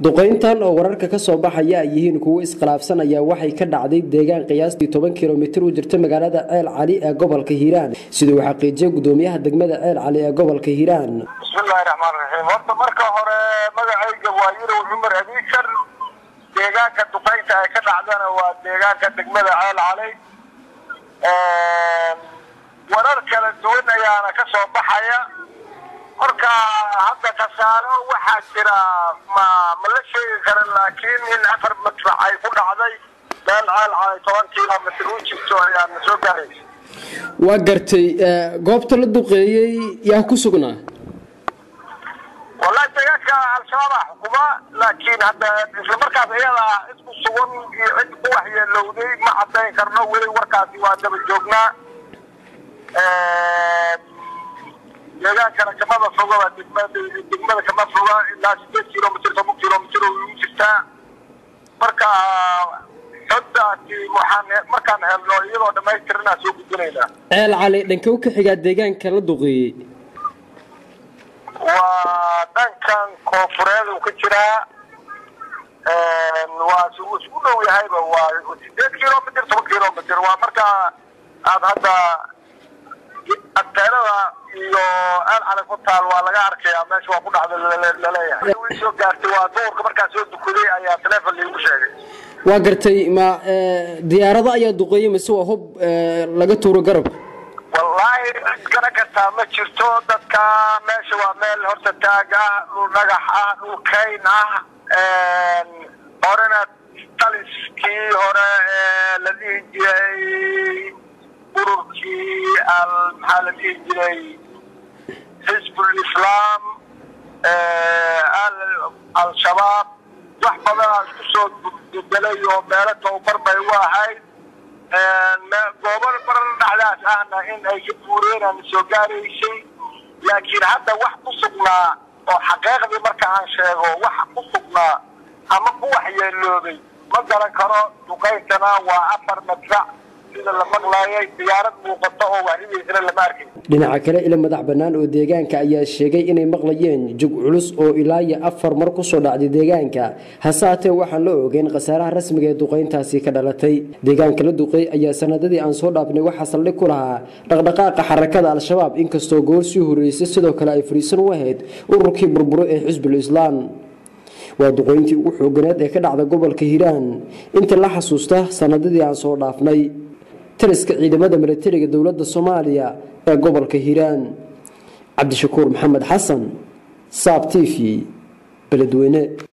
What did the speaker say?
duqayntan oo wararka ka soo baxaya ay yihiin kuwo iskhilaafsan ayaa waxay ka dhacday deegaan qiyaastii toban kilomitir u jirta magaalada ceel cali ee gobolka hiiraan siduu uu xaqiijiyay gudoomiyaha degmada ceel cali ee gobolka hiiraan bismillahi raxmaan raxiim horta marka hore magacayga waa yirow cumar abiikar deegaanka duqaynta ay ka dhacdana waa deegaanka degmada ceel cali warar kala duwan ayaana ka soo baxaya marka hadda khasaaro waxaa jira ma ma la sheegi karan laakiin in afar madfac ay ku dhacday meel ceel cali toban kilomitr u jirto ayaa na soo gaaraysa waa gartay goobta la duqeeyey yaa ku sugnaa wallahi deegaanka al-shabaabaa xukuma laakiin hadda isla markaas iyada isku sugan iyo cid ku waxyeelowday ma cadayn karno weli warkaasi waa daba joognaa deegaankana kamada fogaba degmada degmada kama foga ilaa sideed kilomitr toban kilomitr oo igu jirtaa marka xogdaasi waxaan markaan helno iyadoo dhamaystiranaa soo gudbinaynaa ceel cali dhankee u ka xigaa deegaanka la duqeeyey waa dhankan koonfureed uu ka jiraa waa isku dhow yahayba waa sideed kilomitr toban kilomitr waa marka aad hadda agteelada iyo aal cali ku taal waa laga arkayaa meesha waa ku dhacda laleeyahay wi soo gaartay waa duurka markaa soo dukaday ayaa taleefon liigu sheegay waa gartay ma diyaarado ayaa duqeeyey mise waa hub laga tuuro garab wallaahi cid kana kartaa ma jirto dadka meesha waa meel horta taag ah dhul dhagax ah dhul kayn ah horena taliskii hore ee la dhihi jiray ururkii al maxaa la dhihi jiray xisbul islaam al-shabaab wax badanaa isku soo bedelay oo meelo tababar bay u ahayd goobo baran dhacdaas ahna in ay ka buureenaan soo gaaraysay laakiin hadda wax ku sugnaa oo xaqiiqdii marka aan sheego wax ku sugnaa ama ku waxyeeloobay ma garan karo duqayntana waa afar madfac sida la maqlaayay diyaarad muuqato oo waxridiisana lama arkay dhinaca kale ila madax bannaan oo deegaanka ayaa sheegay inay maqlayeen jug culus oo ilaa iyo afar mar kusoo dhacday deegaanka hase haatee waxaan la ogeyn khasaaraha rasmiga ee duqayntaasi ka dhalatay deegaanka la duqeey ayaa sanadadii aan soo dhaafnay waxaa saldhig ku lahaa dhaqdhaqaaqa xarakada al-shabaab inkastoo goor sii horeysay sidoo kale ay fariisan u ahayd ururkii burburo ee xisbul islaam waa duqeyntii ugu xooganeed ee ka dhacda gobolka hiiraan inta la xasuusta sanadadii aan soo dhaafnay taliska ciidamada milatariga dowladda soomaaliya ee gobolka hiiraan cabdishakuur maxamed xasan saab t v beledweyne